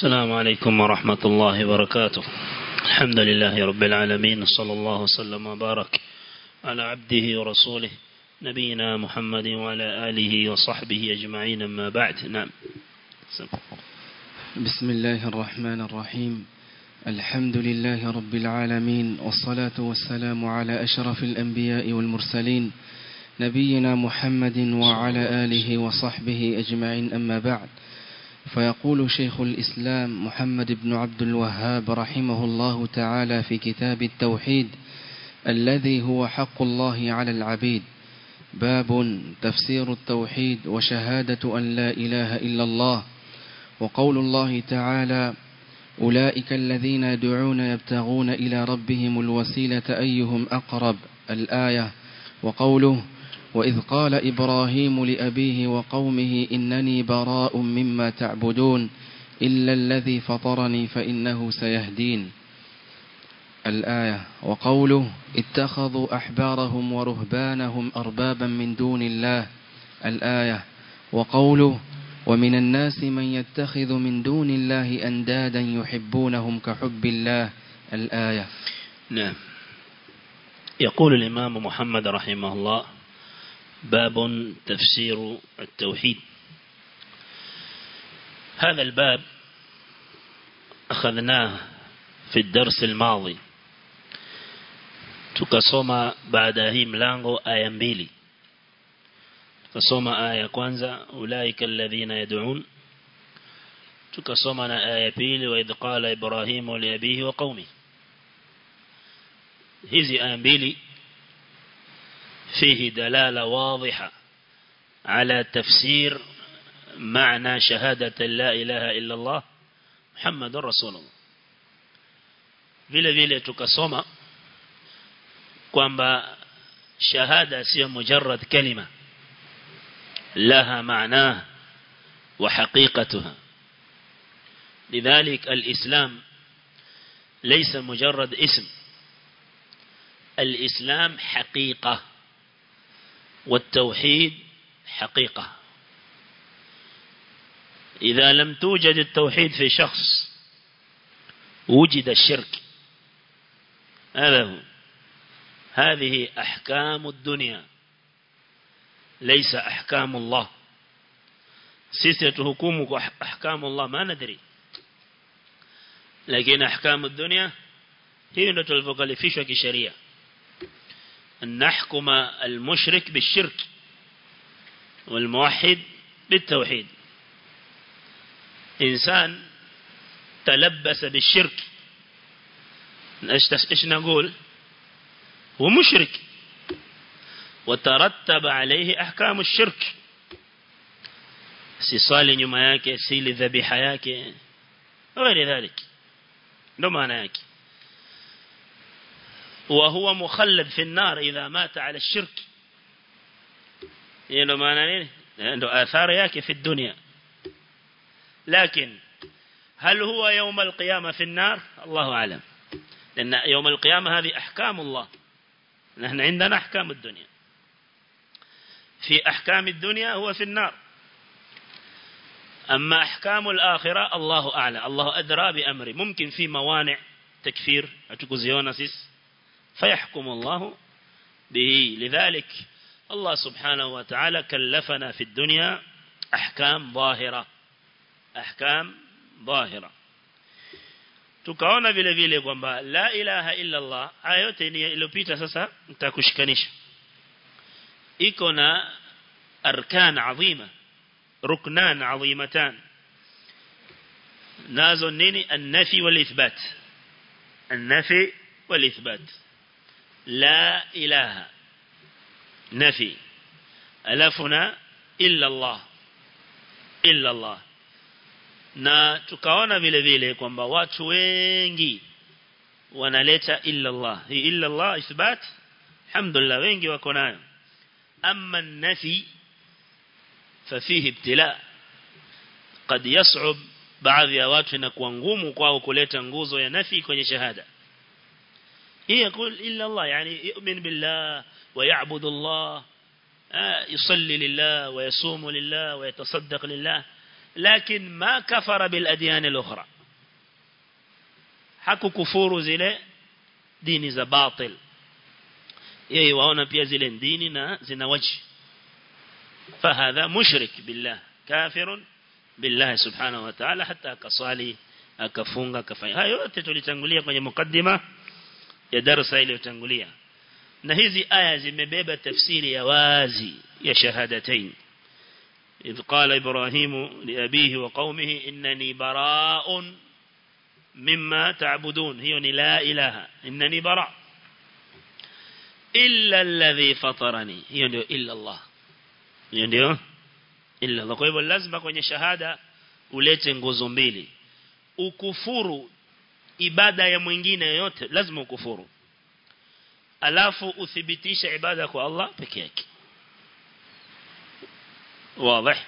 السلام عليكم ورحمة الله وبركاته الحمد لله رب العالمين صلى الله وسلم وبارك على عبده ورسوله نبينا محمد وعلى آله وصحبه أجمعين أما بعد نعم بسم الله الرحمن الرحيم الحمد لله رب العالمين والصلاة والسلام على أشرف الأنبياء والمرسلين نبينا محمد وعلى آله وصحبه أجمعين أما بعد فيقول شيخ الإسلام محمد بن عبد الوهاب رحمه الله تعالى في كتاب التوحيد الذي هو حق الله على العبيد باب تفسير التوحيد وشهادة أن لا إله إلا الله وقول الله تعالى أولئك الذين يدعون يبتغون إلى ربهم الوسيلة أيهم أقرب الآية وقوله وإذ قال إبراهيم لأبيه وقومه إنني براء مما تعبدون إلا الذي فطرني فإنه سيهدين الآية وقوله اتخذوا أحبارهم ورهبانهم أربابا من دون الله الآية وقوله ومن الناس من يتخذ من دون الله أندادا يحبونهم كحب الله الآية نعم يقول الإمام محمد رحمه الله باب تفسير التوحيد هذا الباب أخذناه في الدرس الماضي tukasoma baada ya hii mlango aya mbili tukasoma aya ya kwanza ulaika alladhina yad'un tukasoma na aya ya pili wa idh qala ibrahimu li abihi wa qaumi hizi aya mbili فيه دلالة واضحة على تفسير معنى شهادة لا إله إلا الله محمد رسول الله vile vile tukasoma kwamba shahada sio mujarrad kalima laha maanaha wa haqiqatuha lidhalik alislam laysa mujarrad ism الإسلام حقيقة والتوحيد حقيقة إذا لم توجد التوحيد في شخص وجد الشرك هذا هو هذه أحكام الدنيا ليس أحكام الله سيسة حكومك أحكام الله ما ندري لكن أحكام الدنيا هي نتلفقلفش كشريعة أن نحكم المشرك بالشرك والموحد بالتوحيد إنسان تلبس بالشرك إيش نقول هو مشرك وترتب عليه أحكام الشرك سيصالي nyuma yake sili dhabiha yake غير ذلك ndo maana yake وهو مخلد في النار إذا مات على الشرك يعني معنى عنده آثار ياكي في الدنيا لكن هل هو يوم القيامة في النار الله أعلم لأن يوم القيامة هذه أحكام الله نحن عندنا أحكام الدنيا في أحكام الدنيا هو في النار أما أحكام الآخرة الله أعلى الله أدرى بأمره ممكن في موانع تكفير أتكوزيونا سيس فيحكم الله به لذلك الله سبحانه وتعالى كلفنا في الدنيا أحكام ظاهرة أحكام ظاهرة tukaona vile vile kwamba la ilaha illa Allah aya yote iliyopita sasa nitakushikanisha iko na arkan adhima ruknan adhimatan nazo nini an-nafi wal ithbat an-nafi wal ithbat لا إله نفي ألفنا إلا الله إلا الله na tukaona vile vile kwamba watu wengi wanaleta illa Allah hii illa Allah ithbat alhamdulillah wengi wako nayo amma nafi ففيه ابتلاء قد يصعب baadhi ya watu inakuwa ngumu kwao kuleta nguzo ya nafi kwenye shahada هي يقول إلا الله يعني يؤمن بالله ويعبد الله يصلي لله ويصوم لله ويتصدق لله لكن ما كفر بالأديان الأخرى haku kufuru zile dini za batil yeye waona pia zile dini na zina waji fahadha mushrik billah kafirun billah subhanahu wa ta'ala hata akasali akafunga akafanya hayo yote tulitangulia kwenye mukaddima ya darasa iliyotangulia na hizi aya zimebeba tafsiri ya wazi ya shahadatain إذ قال إبراهيم لأبيه وقومه إنني براء مما تعبدون هي لا إله إنني براء إلا الذي فطرني هي إلا الله هي إلا الله kwa hivyo lazima kwenye shahada ulete nguzo mbili ukufuru ibada ya mwingine yote lazima ukufuru alafu uthibitisha ibada kwa Allah peke yake واضح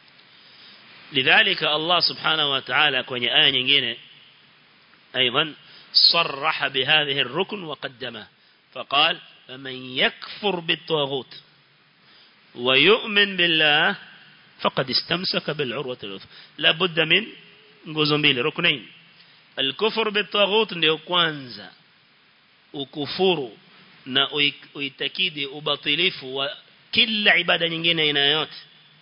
لذلك الله سبحانه وتعالى kwenye aya nyingine أيضا صرح بهذه الركن وقدمه فقال فمن يكفر بالطاغوت ويؤمن بالله فقد استمسك بالعروة الوثقى لا بد من nguzo mbili ruknain الكفر بالطاغوت ndio kwanza ukufuru na uitakidi ubatilifu wa kila ibada nyingine aina yote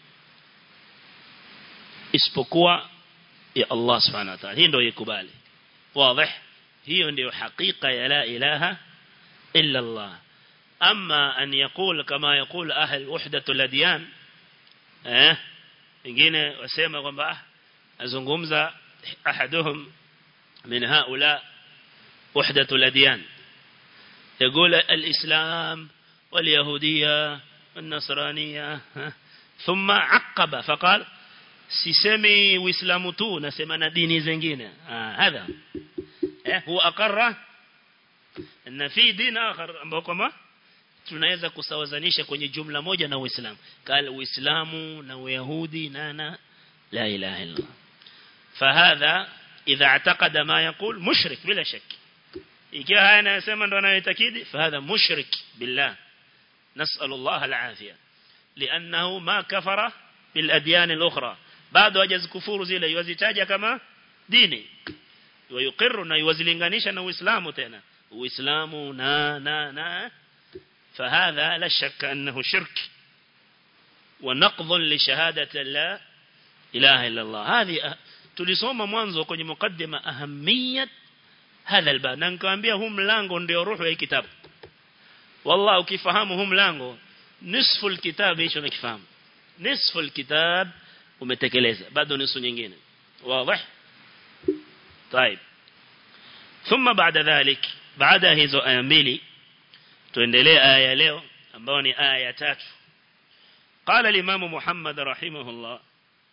isipokuwa ya Allah subhanahu wa ta'ala hii ndio ikubali wazi hiyo ndio hakika ya la ilaha illa Allah ama an yaqul kama yaqul ahl wahdatul adyan eh wengine wasema kwamba azungumza ahaduhum min haula wahdatul adyan يقول الإسلام واليهودية والنصرانية ثم عقب فقال sisemi uislamu tu nasema na dini zingine ah hadha eh huwa akarra na fi din akhar ambao kama tunaweza kusawazanisha kwenye jumla moja na uislamu kal uislamu na uyahudi na na la ilaha illa fahadha idha اعتقد ما يقول مشرك bila shaki ikiwa haya anayosema ndo anayoitakidi fahadha mushrik billah نسأل الله العافية لأنه ما كفر بالأديان الأخرى بعد وجز كفور زيلا يوزيتاجا كما ديني ويقر na yuwazilinganisha na Uislamu tena Uislamu na na na فهذا لا شك أنه شرك ونقض لشهادة لا إله إلا الله هذه tulisoma mwanzo kwenye mukaddima ahamiyat hadha albab na nikamwambia huu mlango ndio ruhu ya kitabu والله ukifahamu huu mlango nisfu alkitab hicho umekifahamu nisfu alkitab umetekeleza bado nusu nyingine wazi طيب ثم بعد ذلك بعد hizo aya mbili tuendelee aya leo ambayo ni aya ya tatu قال الامام محمد رحمه الله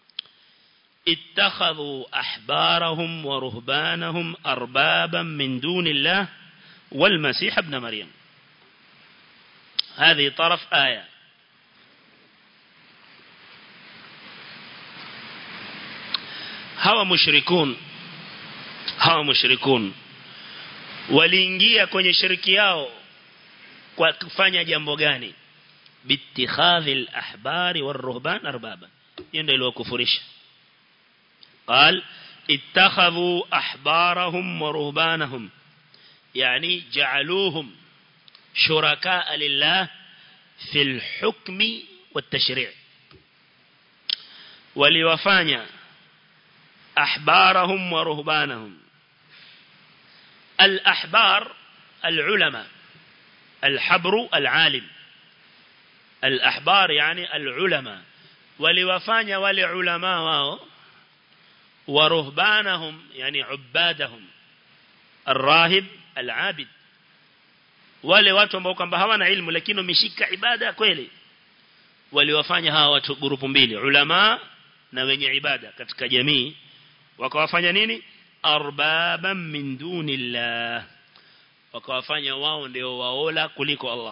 اتخذوا احبارهم ورهبانهم اربابا من دون الله والمسيح ابن مريم هذه طرف آية hawa mushrikun hawa mushrikun waliingia kwenye shiriki yao kwa kufanya jambo gani bitikhadhi al-ahbari war-ruhban arbaba hiyo ndio iliyokufurisha قال اتخذوا احبارهم ورهبانهم يعني جعلوهم شركاء لله في الحكم والتشريع وليوفانيا أحبارهم ورهبانهم الأحبار العلماء الحبر العالم الأحبار يعني العلماء وليوفانيا ولعلماء واو ورهبانهم يعني عبادهم الراهب العابد wale watu ambao kwamba hawana ilmu lakini wameshika ibada kweli waliwafanya hawa watu grupu mbili ulama na wenye ibada katika jamii wakawafanya nini arbaban min dunillah wakawafanya wao ndio waola kuliko Allah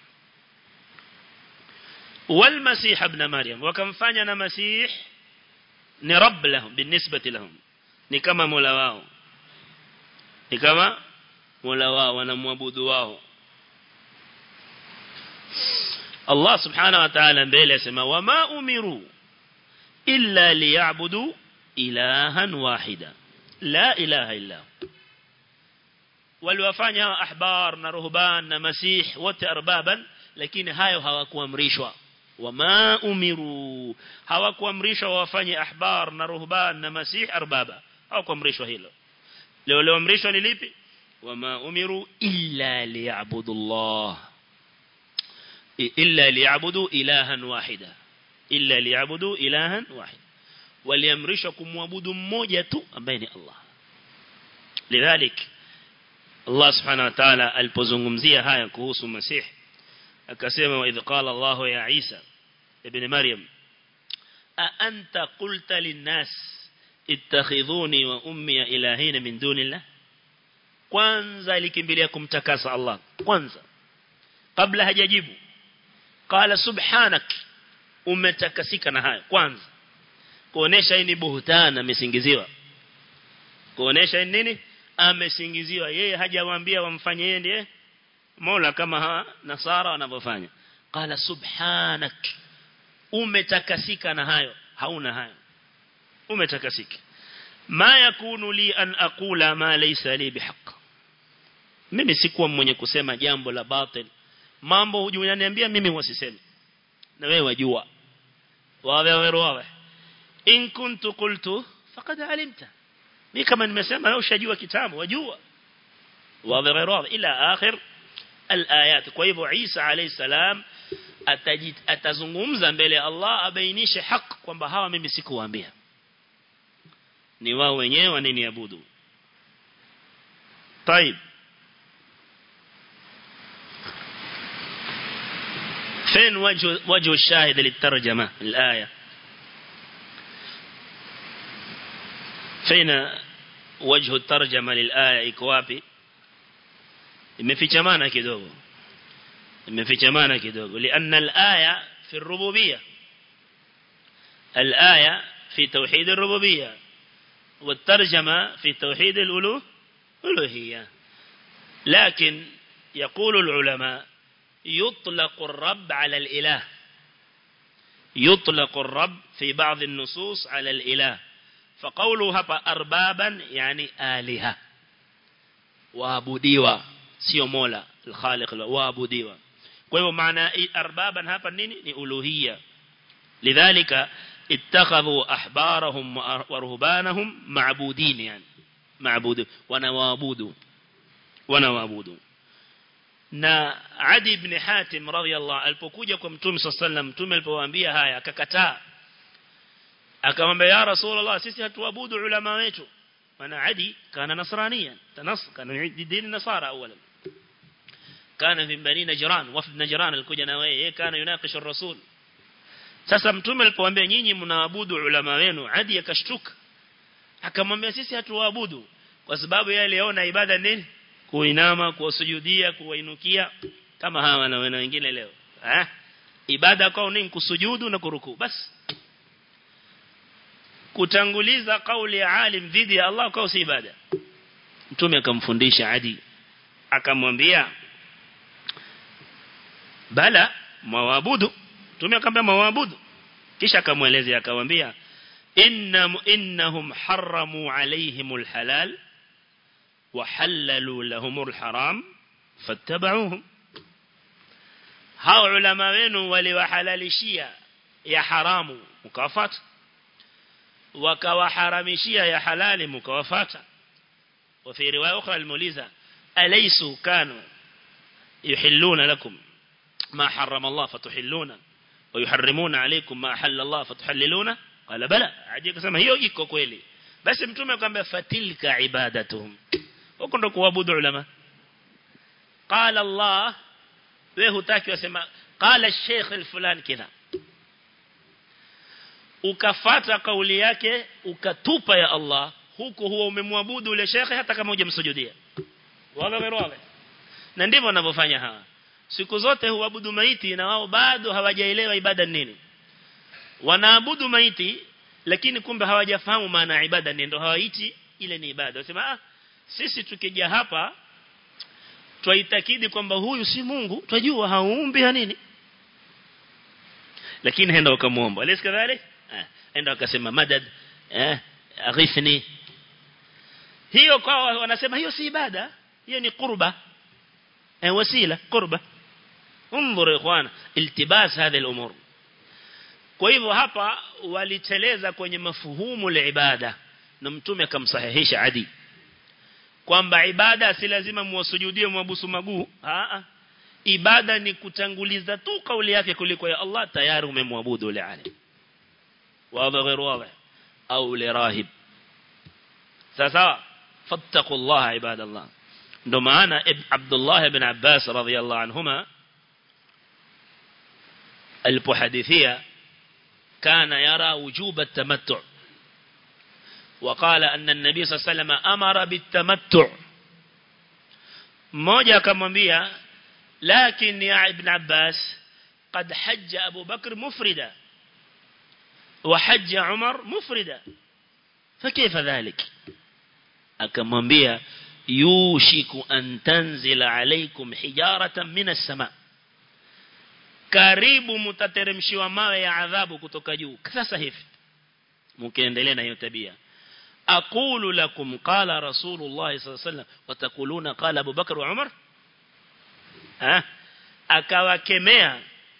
wal masih ibn maryam wakamfanya na masih ni rabb lahum binisbati lahum ni kama mola wao ni kama mola wao wanamwabudu wao Allah subhanahu wa ta'ala mbele asema wama umiru illa liya'budu ilahan wahida la ilaha illa waliwafanya ahbar na ruhban na masih wote arbaban lakini hayo hawakuamrishwa wama umiru hawakuamrishwa wafanye ahbar na ruhban na masih arbaba hawakuamrishwa hilo leo leo amrishwa ni lipi wama umiru illa liya'budu Allah illa liya'budu ilahan wahida illa liya'budu ilahan wahid waliamrishwa kumwabudu mmoja tu ambaye ni Allah lidhalik Allah subhanahu wa ta'ala alipozungumzia haya kuhusu Masih akasema wa idh qala Allah ya Isa ibn Maryam a anta qulta lin-nas ittakhidhuni wa ummi ilahina min dunillah kwanza alikimbilia kumtakasa Allah kwanza kabla hajajibu qala subhanak umetakasika na hayo kwanza kuonesha hii ni buhtana amesingiziwa kuonesha nini amesingiziwa yeye hajawaambia wamfanye yeye ndiye Mola kama hawa nasara wanavyofanya qala subhanak umetakasika na hayo hauna hayo umetakasika ma yakunu li an aqula ma laysa li bihaq mimi sikuwa mwenye kusema jambo la batil mambo hujuniambia mimi wasiseme na wewe wajua wawe wawe in kuntu qultu faqad alimta mimi kama nimesema wewe ushajua kitabu wajua wawe wawe ila akhir الآيات kwa hivyo Isa alayhi salam atazungumza mbele ya Allah abainishe haki kwamba hawa mimi sikuwaambia ni wao wenyewe wananiabudu طيب فين وجه وجه الشاهد للترجمة الآية فين وجه الترجمة للآية إكوابي imefichamana kidogo imefichamana kidogo lianna al-aya fi ar-rububiyyah al-aya fi tawhid ar-rububiyyah والترجمة في توحيد الألوهية لكن يقول العلماء يطلق الرب على الإله يطلق الرب في بعض النصوص على الإله فقوله هبا أربابا يعني آلهة وابديوا sio mola al-khaliq waabudiwa kwa hivyo maana arbaban hapa nini ni uluhiyya lidhalika ittakhadhu ahbarahum wa ruhbanahum ma'budin yani ma'budu wanawaabudu wanawaabudu na Adi ibn Hatim radhiyallahu alipokuja kwa Mtume sallam Mtume alipowaambia haya akakataa akamwambia ya Rasulullah sisi hatuabudu ulama wetu maana Adi kana nasrania tanas kana dini nasara awalan كان في بني نجران وفد نجران alikuja na wewe kana yunakisha rasul sasa mtume alipoambia nyinyi mnaabudu ulama wenu hadi akashtuka akamwambia sisi hatuabudu kwa sababu yeye aliona ibada nini kuinama kuwasujudia kuwainukia kama hawa na wengine leo eh ibada kwao ni kusujudu na kuruku basi kutanguliza kauli ya alim dhidi ya Allah kwa si ibada mtume akamfundisha adi akamwambia bala mwabudu mtume akamwambia mwabudu kisha akamwelezea akamwambia inna innahum haramu alaihimul halal wa halalu lahumul haram fattaba'uhum hao ulama wenu waliwahalalishia ya haramu mkawafata wakawaharamishia ya halali mkawafata وفي رواية أخرى الموليزة أليسوا كانوا يحلون لكم ما حرم الله فتحلون ويحرمون عليكم ما أحل الله فتحللون قال بلى عجيك سما hiyo iko kweli basi mtume akamwambia fatilka ibadatuhum huko ndo kuabudu ulama qala Allah wewe hutaki wasema qala sheikh fulani kidha ukafata kauli yake ukatupa ya Allah huko huwa umemwabudu ule shekhe hata kama hujamsujudia wala wala na ndivyo wanavyofanya hawa siku zote huabudu maiti na wao bado hawajaelewa ibada nini wanaabudu maiti lakini kumbe hawajafahamu maana ibada nini ndio hawaiti ile ni ibada wasema ah sisi tukija hapa twaitakidi kwamba huyu si Mungu twajua haumbi nini lakini henda wakamuomba alis kadhalik enda wakasema madad eh aghithni hiyo kwa wanasema hiyo si ibada hiyo ni qurba eh wasila qurba انظر يا اخوان التباس هذه الامور kwa hivyo hapa waliteleza kwenye mafuhumu la ibada na mtume akamsahihisha adi kwamba ibada si lazima muwasujudie mwabusu maguu a ibada ni kutanguliza tu kauli yake kuliko ya Allah tayari umemwabudu ule alim wazi غير واضح au lirahib sasa fattaqullaha ibadallah ndo maana Abdullah ibn Abbas radhiyallahu anhuma alipohadithia كان يرى وجوب التمتع وقال أن النبي صلى الله عليه وسلم أمر بالتمتع موجة كمبيا لكن يا ابن عباس قد حج أبو بكر مفردا وحج عمر مفردا فكيف ذلك أكمبيا يوشك أن تنزل عليكم حجارة من السماء karibu mtateremshiwa mawe ya adhabu kutoka juu sasa hivi mkiendelea na hiyo tabia aqulu lakum qala rasulullah sallallahu alaihi wasallam watakuluna qala Abu Bakar wa Umar ah akawakemea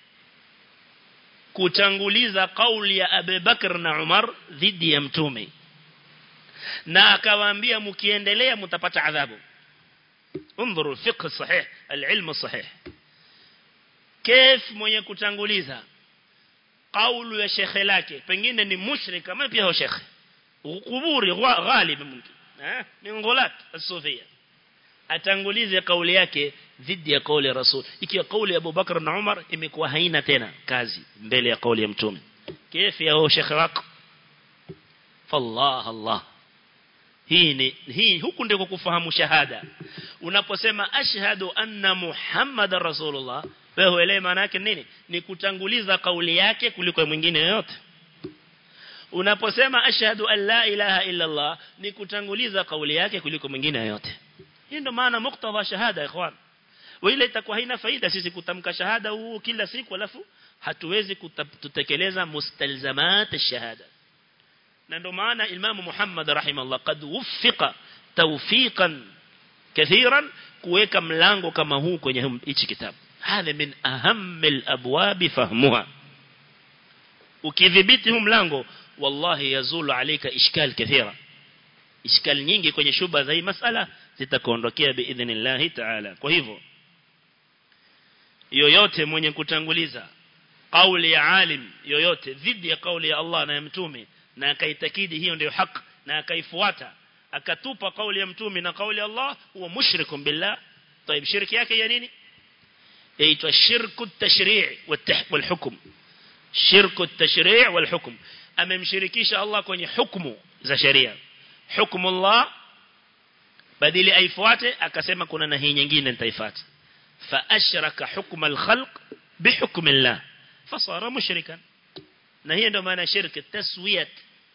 kutanguliza kauli ya Abu Bakar na Umar dhidi ya mtume na akawaambia mkiendelea mtapata adhabu انظروا الفقه الصحيح العلم الصحيح كيف mwenye kutanguliza kaulu ya shekhe lake pengine ni mushrik kama pia shekhe kuburi ghalib mumkin eh min ghulat as-sufia atangulize kauli yake dhidi ya kauli ya rasul ikiwa kauli ya Abubakar na Umar imekuwa haina tena kazi mbele ya kauli ya mtume كيف ya shekhe wako fallah allah hii ni hii huku ndiko kufahamu shahada unaposema ashhadu anna muhammadar rasulullah wewe uelewe maana yake nini ni kutanguliza kauli yake kuliko mwingine yote unaposema ashhadu an la ilaha illa allah ni kutanguliza kauli yake kuliko mwingine yote hii ndio maana muktadha shahada ikhwan wala itakuwa haina faida sisi kutamka shahada huu kila siku alafu hatuwezi kutekeleza mustalzamat ash-shahada na ndio maana Imam Muhammad rahimahullah qad wuffiqa tawfiqan kathiran kuweka mlango kama huu kwenye hichi kitabu hadha min ahammil abwab fahmuha ukidhibiti huu mlango wallahi yazulu alayka ishkal kathira ishkal nyingi kwenye shuba za hii masala zitakuondokea biidhnillah ta'ala kwa hivyo yoyote mwenye kutanguliza kauli ya alim yoyote dhidi ya kauli ya Allah na ya mtume na akaitakidi hiyo ndio haki na akaifuata akatupa kauli ya mtume na kauli ya Allah huwa mushrikun billah طيب shirki yake ya nini yaitwa shirku at-tashri' wal-hukm shirku at-tashri' wal-hukm amemshirikisha Allah kwenye hukumu za sharia hukumu Allah badili aifuate akasema kuna na hii nyingine nitaifuata fa ashraka hukma al-khalq bihukmi Allah fasara mushrikan na hiyo ndio maana shirki taswiyat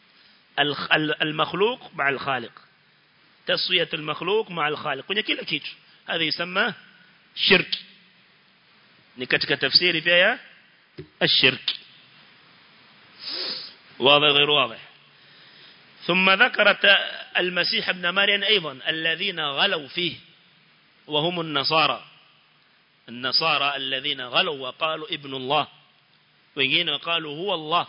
المخلوق مع الخالق تسوية المخلوق مع الخالق kwenye kila kitu هذا يسمى شرك ni katika tafsiri pia ya الشرك واضح غير واضح ثم ذكرت المسيح ابن مريم أيضا الذين غلوا فيه وهم النصارى النصارى الذين غلوا وقالوا ابن الله wengine وقالوا هو الله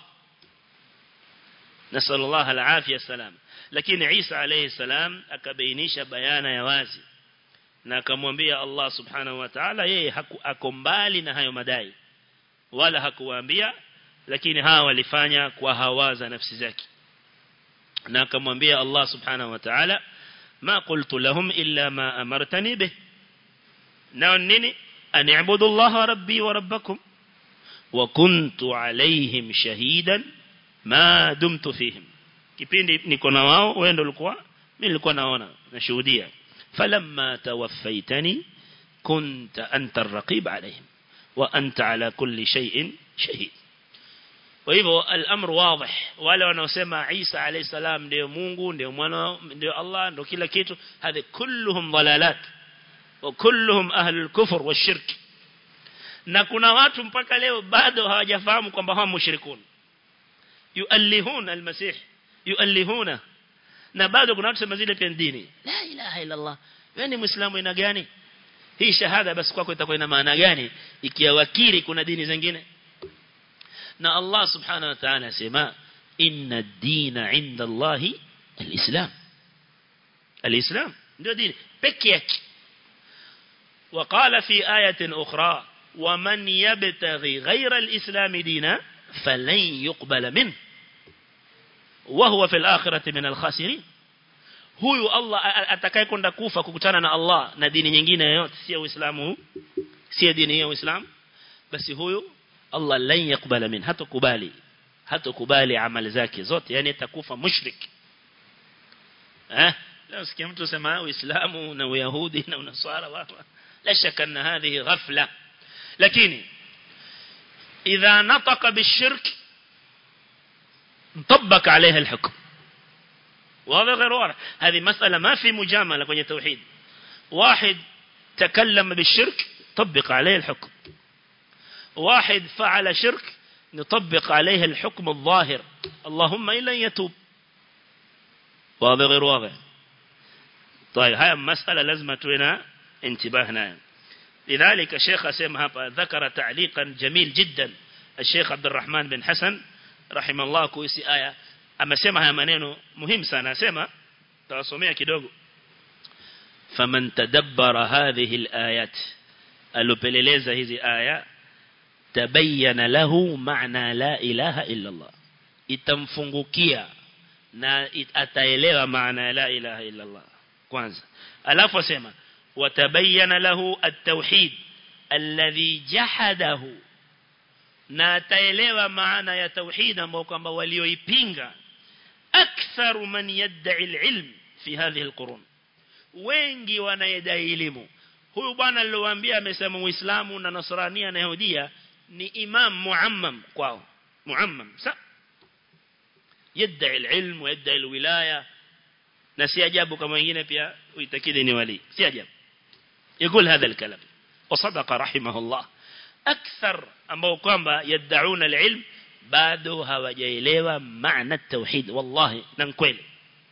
نسأل الله العافية السلام lakini Isa alayhi salam akabainisha bayana ya wazi na akamwambia Allah subhanahu wa ta'ala yeye ako mbali na hayo madai wala hakuwaambia lakini hawa walifanya kwa hawaza nafsi zake na akamwambia Allah subhanahu wa ta'ala ma qultu lahum illa ma amartani bih na nini an i'budu Allah rabbi wa rabbakum wa kuntu alayhim shahidan ma dumtu fihim kipindi niko na wao wewe ndio ulikuwa mimi nilikuwa naona nashuhudia falamma tawaffaitani kunta anta ar-raqib alayhim wa anta ala kulli shay'in shahid kwa hivyo al-amr wadih wale wanaosema Isa alayhi salam ndio Mungu ndio mwana ndio Allah ndio kila kitu hadhi kulluhum dalalat wa kulluhum ahlul kufr washirk na kuna watu mpaka leo bado hawajafahamu kwamba hawa mushrikun yuallihuna almasih yuallihuna na bado kuna watu sema zile pia dini la ilaha illa Allah wewe ni muislamu ina gani hii shahada basi kwako itakuwa ina maana gani ikiwa wakiri kuna dini zingine na Allah subhanahu wa ta'ala asema inna ad-dina 'inda Allah al-islam al-islam ndio dini pekee yake وقال في آية أخرى ومن يبتغي غير الإسلام دينا فلن يقبل منه وهو في الآخرة من الخاسرين huyu Allah atakaye kwenda kufa kukutana na Allah na dini nyingine yoyote si Uislamu si dini ya Uislamu basi huyu Allah lan yakubala min hatakubali hatakubali amali zake zote yani atakufa mushrik eh leo sikia mtu sema Uislamu na Uyahudi na Unaswara watu la shaka anna hadhihi ghafla lakini idha nataqa bishirk طبق عليها الحكم واضح غير واضح هذه مسألة ما في مجاملة كوني توحيد واحد تكلم بالشرك طبق عليه الحكم واحد فعل شرك نطبق عليه الحكم الظاهر اللهم إلا يتوب واضح غير واضح طيب هاي مسألة لازم توينا انتباهنا لذلك الشيخ أسيم ذكر تعليقا جميل جدا الشيخ عبد الرحمن بن حسن رحمه الله كويسي آية amesema haya maneno muhimu sana asema tawasomea kidogo faman tadabbara hadhihi alayat alopeleleza hizi aya tabayyana lahu maana la ilaha illa Allah itamfungukia na ataelewa maana la ilaha illa Allah kwanza alafu asema watabayyana lahu at-tauhid alladhi jahadahu na ataelewa maana ya tauhid ambao kwamba walioipinga أكثر من يدعي العلم في هذه القرون wengi wanayedai elimu huyu bwana aliyowaambia amesema muislamu na nasrania na yahudia ni imam muammam kwao muammam sa yadai alilm yadai alwilaya na si ajabu kama wengine pia uitakidi ni wali si ajabu يقول هذا الكلام وصدق رحمه الله أكثر ambao kwamba yad'una alilm bado hawajaelewa maana tauhid wallahi na kweli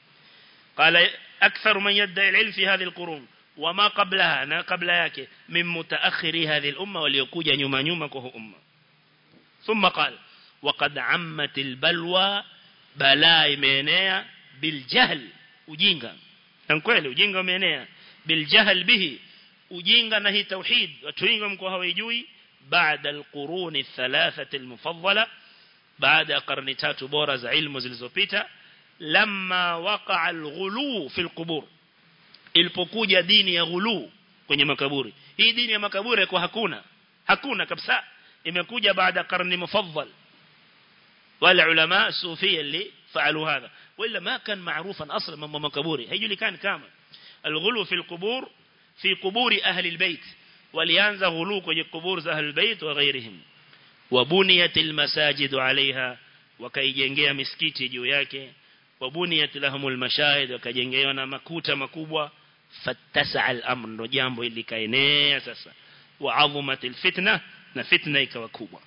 قال أكثر من يدعي العلم في هذه القرون وما قبلها na kabla yake min mutaakhiri hadhihi al-umma waliokuja nyuma nyuma kwa umma ثم قال وقد عمت البلوى balaa imeenea biljahl ujinga na kweli ujinga umeenea biljahl bihi ujinga na hii tauhid watu wengi mko hawajui baada alqurun الثلاثه المفضله baada ya karne tatu bora za ilmu zilizopita lamma waqa alghulu fi alqubur ilipokuja dini ya ghulu kwenye makaburi hii dini ya makaburi kwa hakuna hakuna kabisa imekuja baada karne mufaddal wala ulama sufia اللي فعلوا هذا وإلا ما كان معروفا أصلا من مكبوري هيجولي كان كامل الغلو في القبور في قبور أهل البيت وليانز غلو كي قبور أهل البيت وغيرهم وبنيت المساجد عليها وكيجengea misikiti juu yake وبنيت لهم المشاهد وكجengea na makuta makubwa fattasa al-amr ndo jambo hili kaenea sasa وعظمت الفتنه na fitna ikawa kubwa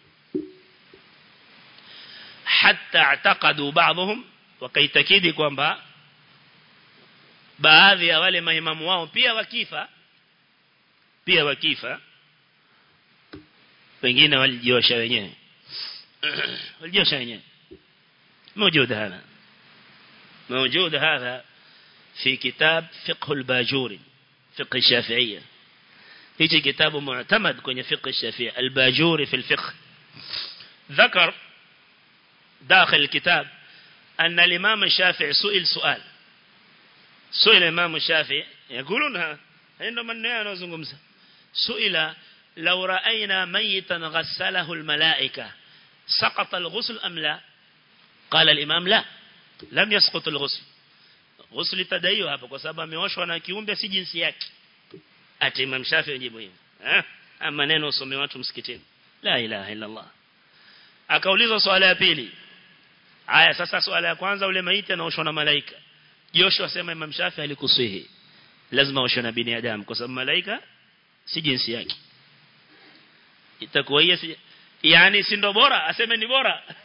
حتى اعتقدوا بعضهم wakaitakidi kwamba baadhi ya wale maimamu wao pia wakifa pia wakifa wengine walijiosha wenyewe walijiosha wenyewe موجود هذا موجود هذا في كتاب فقه الباجوري فقه الشافعية هيجي كتاب معتمد كون فقه الشافعية الباجوري في الفقه ذكر داخل الكتاب أن الإمام الشافعي سئل سؤال سئل الإمام الشافعي يقولونها عندما النيان وزنقمسة سئل لو رأينا ميتا غسله الملائكة سقط الغسل أم لا قال الإمام لا لم يسقط الغسل غسل تدايو hapa kwa sababu ameoshwa na kiumbe si jinsi yake ati Imam Shafi'i jibu hivyo eh ama neno usome watu msikitini la ilaha illa Allah akaulizwa swala ya pili Aya sasa swala ya kwanza ule maiti anaoshwa na malaika. Joshua asema Imam Shafi alikusihi. Lazima aoshwe na binadamu kwa sababu malaika si jinsi yake. Itakuwa hiyo si yani si ndo bora aseme ni bora.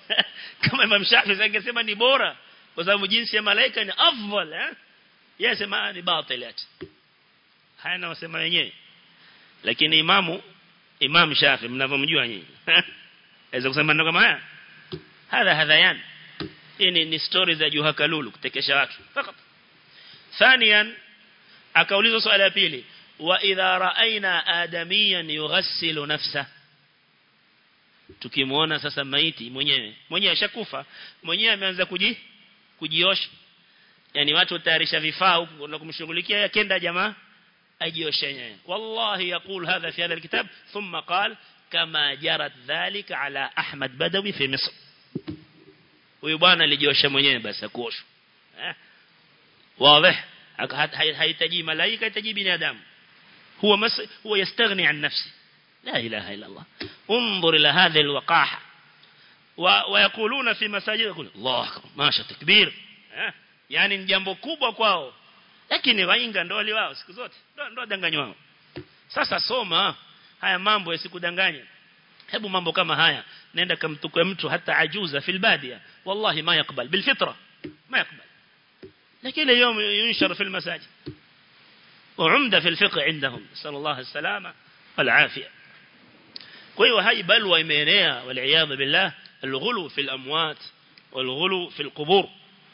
kama Imam Shafi angesema ni bora kwa sababu jinsi ya malaika ni afdal eh yeye sema ni batil ati haya na wasema wenyewe lakini imamu Imam Shafi mnavyomjua nyinyi aweza kusema ndio kama haya hadha hadhayan hii ni, ni story za Juha Kalulu kutekesha watu fakat ثانيا akaulizwa swali la pili wa idha raaina adamiyan yughassilu nafsa tukimuona sasa maiti mwenyewe mwenyewe ashakufa mwenyewe ameanza kuji kujiosha yani watu watayarisha vifaa huko na kumshughulikia yakenda jamaa ajioshe yenyewe wallahi yaqul hadha fi hadha alkitab thumma qala kama jarat dhalika ala ahmad badawi fi misr huyu bwana alijiosha mwenyewe basi akuoshwa eh واضح هيتجي ملائكة يتجي بني آدم هو مس هو يستغني عن نفسه لا إله إلا الله انظر إلى هذه الوقاحة و... ويقولون في مساجد يقول الله أكبر ما شاء تكبير يعني jambo kubwa kwao lakini wainga ndo wali wao siku zote ndo ndo danganywa wao sasa soma haya mambo yasikudanganye hebu mambo kama haya nenda kamtukue mtu hata ajuza fil badia wallahi ma yakbal bil fitra ma yakbal لكن اليوم ينشر في المساجد وعمدة في الفقه عندهم نسأل الله السلامة والعافية كوي هاي بلوى إمينية والعياذ بالله الغلو في الأموات والغلو في القبور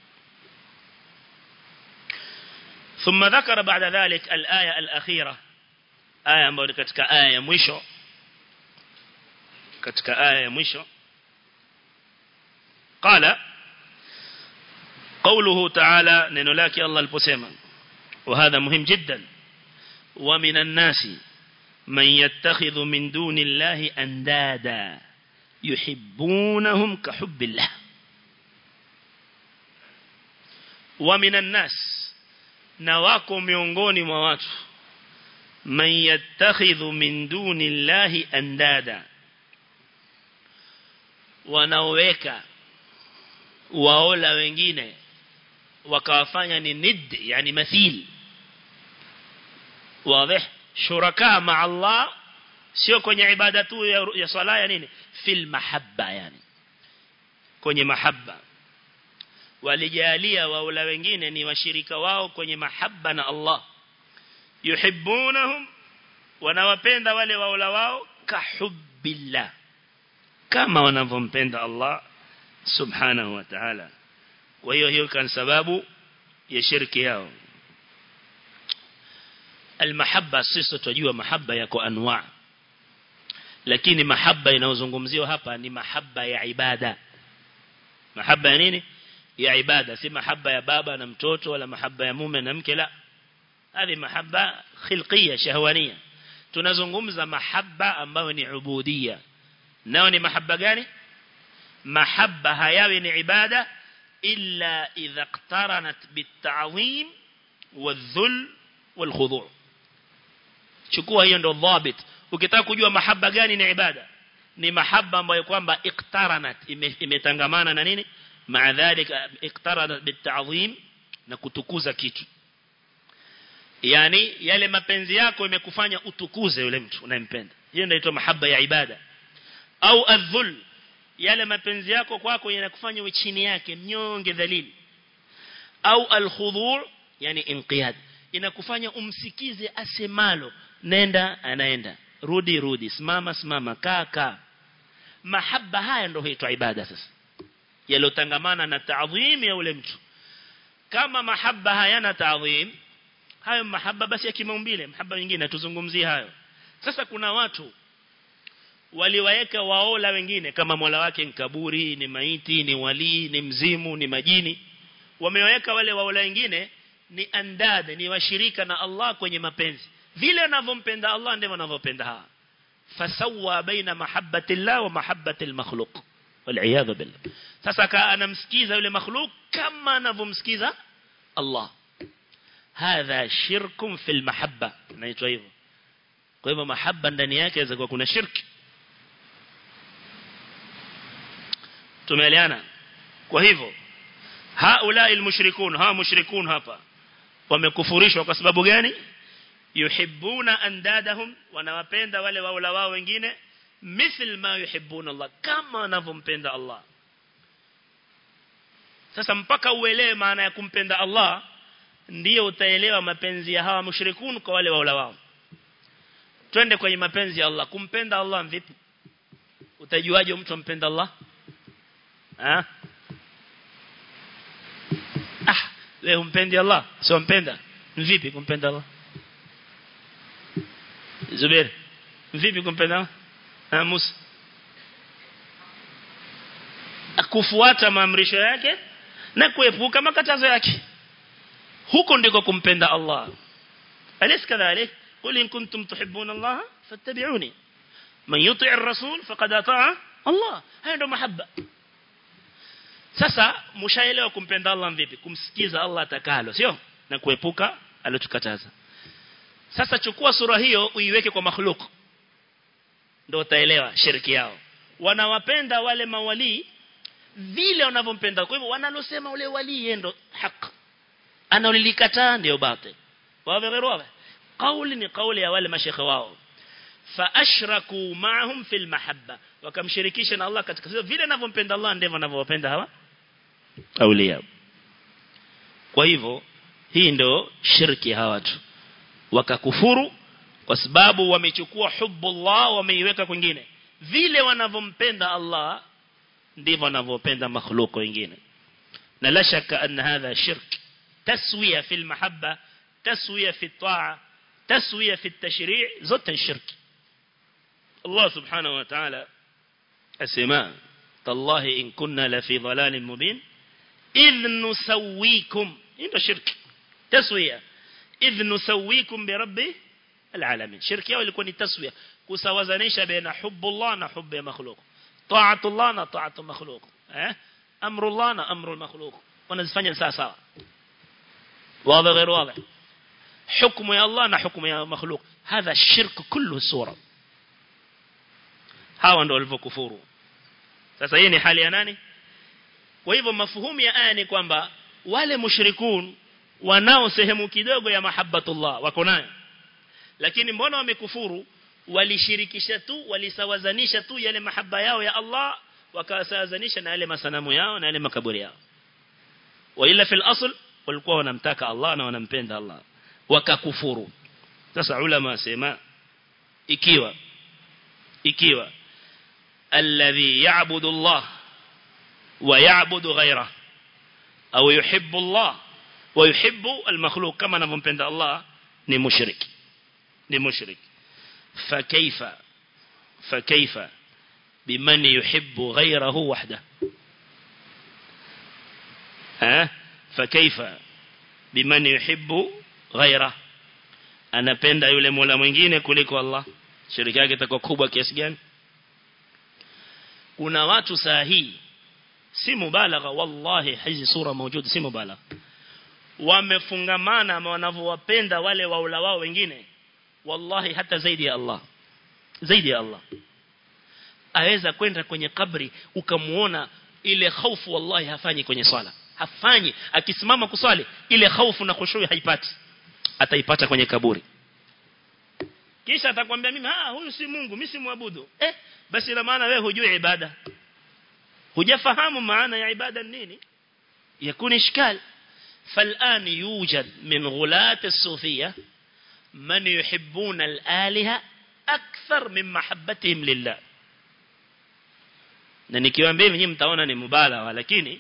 ثم ذكر بعد ذلك الآية الأخيرة آية مباركتك آية مشو كتك آية مشو قال قوله تعالى ننلاك الله البسيما وهذا مهم جدا ومن الناس من يتخذ من دون الله أندادا يحبونهم كحب الله ومن الناس نواكم miongoni mwa watu man yattakhidhu min duni llahi andada wanaoweka waola wengine wakawafanya ni nid yani mathil wazi shuraka ma Allah sio kwenye ibada tu ya, ya swala ya nini fil mahabba yani kwenye mahabba walijalia waula wengine ni washirika wao kwenye mahabba na Allah yuhibbunahum wanawapenda wale waula wao kahubbillah kama wanavyompenda Allah subhanahu wa ta'ala kwa hiyo hiyo kan sababu ya shirki yao almahabba sisi tunajua mahabba yako anwa lakini mahabba inayozungumziwa hapa ni mahabba ya ibada mahabba ya nini ya ibada si mahabba ya baba na mtoto wala mahabba ya mume na mke la hadi mahabba khilqiyya shahwaniyya tunazungumza mahabba ambayo ni ubudiyya nao ni mahabba gani mahabba hayawi ni ibada illa idha iqtaranat bitta'zim wadhul walkhudu' chukua hiyo ndo dhabit ukitaka kujua mahaba gani ni ibada ni mahaba ambayo kwamba iqtaranat imetangamana na nini maa dhalika iqtaranat bitta'zim na kutukuza kitu yani yale mapenzi yako imekufanya utukuze yule mtu unayempenda hiyo ndio inaitwa mahaba ya ibada au adhul yale mapenzi yako kwako yanakufanya uwe chini yake mnyonge dhalili au alkhudhu' yani inqiyad inakufanya umsikize asemalo nenda anaenda rudi rudi simama simama kaa kaa mahaba haya ndio huitwa ibada sasa yalotangamana na taadhim ya ule mtu kama mahaba hayana taadhim hayo mahaba basi ya kimaumbile mahaba mengine tuzungumzie hayo sasa kuna watu waliwaeka waola wengine kama mola wake ni kaburi ni maiti ni wali ni mzimu ni majini wameweka wale waola wengine ni andad ni washirika na Allah kwenye mapenzi vile anavyompenda Allah ndivyo anavyopenda hawa fasawa baina mahabbati Allah wa mahabbati al-makhluq wal billah sasa ka anamsikiza yule makhluq kama anavyomsikiza Allah hadha shirkum fil mahabba inaitwa hivyo kwa hivyo mahabba ndani yake inaweza kuwa kuna shirki tumeelewana kwa hivyo haula almushrikun ha mushrikun hapa wamekufurishwa kwa sababu gani yuhibbuna andadahum wanawapenda wale waula wao wengine mithl ma yuhibbuna Allah kama wanavyompenda Allah sasa mpaka uelewe maana ya kumpenda Allah ndiyo utaelewa mapenzi ya hawa mushrikun kwa wale waula wao twende kwenye mapenzi ya Allah kumpenda Allah vipi utajuaje mtu ampenda Allah ah ah wewe umpendi Allah sio mpenda vipi kumpenda Allah Zubair vipi kumpenda Allah ah Musa kufuata maamrisho yake na kuepuka makatazo yake huko ndiko kumpenda Allah alis kadhalik qul in kuntum tuhibbuna Allah fattabi'uni man yuti' ar-rasul faqad ata'a Allah hayo ndo mahaba sasa mshaelewa kumpenda Allah vipi kumsikiza Allah atakalo sio na kuepuka alotukataza sasa chukua sura hiyo uiweke kwa makhluk ndio utaelewa shirki yao wanawapenda wale mawali vile wanavyompenda kwa hivyo wanalosema ule wali yendo haki analolikataa ndio batil wazi غير واضح قول ni kauli ya wale mashekhe wao faashraku ma'ahum fil mahabba wakamshirikisha na Allah katika vile anavyompenda Allah ndivyo anavyowapenda hawa aulia kwa hivyo hii ndio shirki hawa watu wakakufuru kwa sababu wamechukua hubbullah wameiweka kwingine vile wanavyompenda Allah ndivyo wanavyopenda makhluko wengine na la shaka anna hadha shirk taswiya fil mahabba taswiya fi taa taswiya fi tashri' zote shirk Allah subhanahu wa ta'ala asema tallahi in kunna la fi dhalalin mubin idh nusawwikum ndio shirk taswiya idh nusawwikum bi rabbi العالمين شرك yao ilikuwa ni taswiya kusawazanisha baina hubbullah na hubbi makhluq ta'atullah na ta'atu makhluq eh amrullah na amru makhluq wanazifanya sawa sawa واضح غير واضح حكم يا الله na حكم يا مخلوق هذا الشرك كله صورة hawa ndio walivyokufuru sasa hii ni hali ya nani kwa hivyo mafuhumu ya aya ni kwamba wale mushrikun wanao sehemu kidogo ya mahabbatullah wako nayo lakini mbona wamekufuru walishirikisha tu walisawazanisha tu yale mahaba yao ya Allah wakasawazanisha na yale masanamu yao na yale makaburi yao wa ila fil asl walikuwa wanamtaka Allah na wanampenda Allah wakakufuru sasa ulama wasema ikiwa ikiwa alladhi ya'budu Allah wa ya'budu ghayra au yuhibbu Allah wa yuhibbu al-makhluq kama anavyompenda Allah ni mushrik ni mushrik فكيف فكيف بمن يحب غيره وحده ها فكيف بمن يحب غيره anapenda yule mola mwingine kuliko Allah shirika yake itakuwa kubwa kiasi gani kuna watu saa hii si mubalagha wallahi hizi sura mawjud si mubalagha wamefungamana ama wanavyowapenda wale waula wao wengine wallahi hata zaidi ya Allah zaidi ya Allah aweza kwenda kwenye kabri ukamuona ile hofu wallahi hafanyi kwenye swala hafanyi akisimama kuswali ile hofu na khushui haipati ataipata kwenye kaburi kisha atakwambia mimi ah huyu si Mungu mimi si muabudu eh basi ina maana wewe hujui ibada hujafahamu maana ya ibada nini yakuni ishkal فالآن يوجد من غلاة الصوفية من يحبون الآلهة أكثر من محبتهم لله na nikiwaambia hivi mtaona ni mubalagha lakini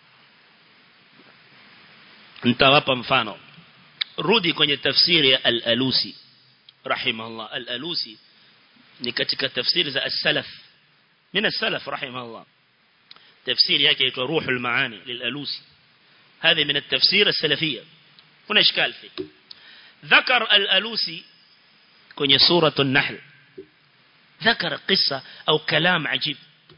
nitawapa mfano rudi kwenye tafsiri ya al-Alusi rahimahullah al-Alusi ni katika tafsiri za as-salaf min as-salaf rahimahullah tafsiri yake inaitwa ruhul maani lil-Alusi هذه من التفسير السلفية هنا إشكال فيه ذكر الألوسي كن سورة النحل ذكر قصة أو كلام عجيب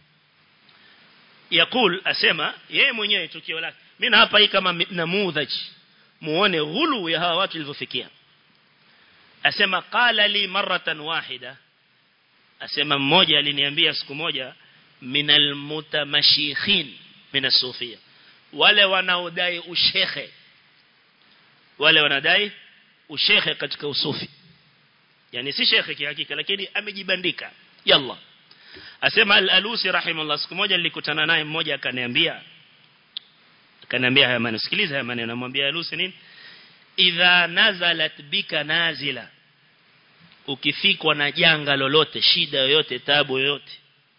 يقول أسمى يا mwenyewe tukio lake mimi hapa hii kama namudhaj muone ghulu ya hawa watu walivyofikia asema qala li maratan wahida asema mmoja aliniambia siku moja minal mutamashihin min as-sufiyya wale wanaodai ushekhe wale wanadai ushekhe katika usufi yani si shekhe kihakika lakini amejibandika yalla asema al-alusi rahimahullah siku moja nilikutana naye mmoja akaniambia kaniambia haya maneno sikiliza haya maneno namwambia alusi nini idha nazalat bika nazila ukifikwa na janga lolote shida yoyote tabu yoyote